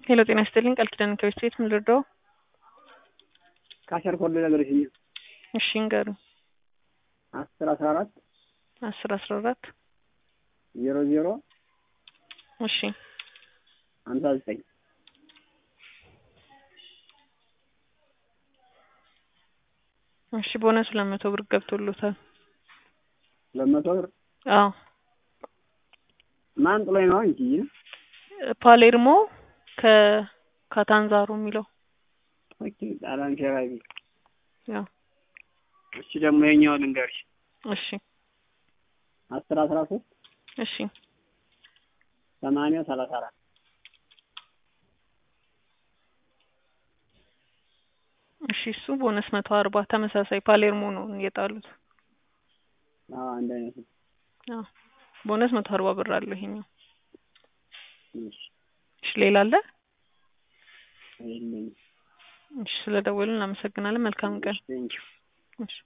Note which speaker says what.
Speaker 1: ሄሎ ጤና ይስጥልኝ ቃል ኪዳን ከቤት ቤት ምን ልርዳው?
Speaker 2: ካሸር ኮድ ነገሮች እ
Speaker 1: እሺ እንገሩ
Speaker 2: አስር አስራ አራት
Speaker 1: አስር አስራ አራት
Speaker 2: ዜሮ ዜሮ
Speaker 1: እሺ
Speaker 2: ሀምሳ ዘጠኝ
Speaker 1: እሺ ቦነስ ሁለት መቶ ብር ገብቶሎታል።
Speaker 2: ሁለት መቶ ብር
Speaker 1: አዎ
Speaker 2: ማን ጥሎኝ ነው እንጂ
Speaker 1: ፓሌርሞ ከካታንዛሮ የሚለው
Speaker 2: ኦኬ ጣሊያን ፌራሪ
Speaker 1: ያው
Speaker 2: እሺ ደግሞ የኛው ልንገርሽ
Speaker 1: እሺ
Speaker 2: አስር አስራ ሶስት
Speaker 1: እሺ
Speaker 2: ሰማንያ ሰላሳ አራት
Speaker 1: እሺ እሱ ቦነስ መቶ አርባ ተመሳሳይ ፓሌርሞ ነው የጣሉት።
Speaker 2: አዎ አንድ አይነት ነው።
Speaker 1: አዎ ቦነስ መቶ አርባ ብር አለው ይሄኛው።
Speaker 2: እሺ
Speaker 1: እሺ ሌላ አለ?
Speaker 2: የለኝም።
Speaker 1: እሺ ስለደወልን እናመሰግናለን። መልካም ቀን።
Speaker 2: ቴንኪው
Speaker 1: እሺ